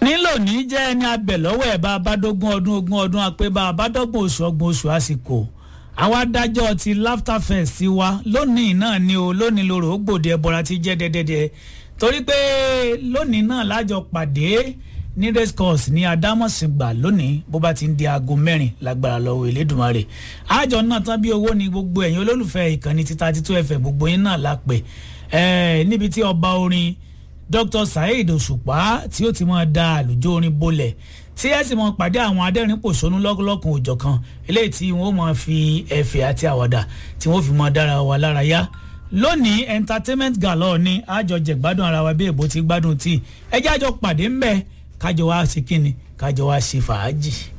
nílò ní jẹ́ ẹni abẹ̀ lọ́wọ́ ẹ̀ bá a bá dógún ọdún ogún ọdún apẹ́ bá a bá dọ́gbọ̀n oṣù ọgbọ̀n oṣù àsìkò àwọn adájọ́ ti laughter fest wa lónìí náà ni o lónìí lóru ó gbòde ẹbọra ti jẹ́ dẹ́dẹ́dẹ́ torí pé lónìí náà lájọ pàdé ní race course ní adámọ̀sìngbà lónìí bó bá ti ń di aago mẹ́rin lágbára lọ́wọ́ Elédùmarè àjọ náà tán bí owó ni gbogbo ẹ̀yin olólùfẹ́ ìkànnì títa títú ẹ̀fẹ̀ gbogbo yín náà lápè níbi tí ọba orin Dr. Saheed Òṣùpá tí ó ti máa da àlùjọ orin bolẹ̀ tí ẹ sì mọ pàdé àwọn adẹ́rìn pòṣónú lọ́kùnlọ́kùn òjọ̀kan eléyìí tí wọ́n máa fi ẹ̀fẹ̀ àti àwàdà tí wọ́n fi máa dára wa lára yá lónìí entertainment galore ni àjọjẹ gbádùn ara wa bí èbó ti gbádùn tí ẹ jẹ́ àjọ pàdé ńbẹ kájọ wá ṣe kíni kájọ wá ṣe fàájì.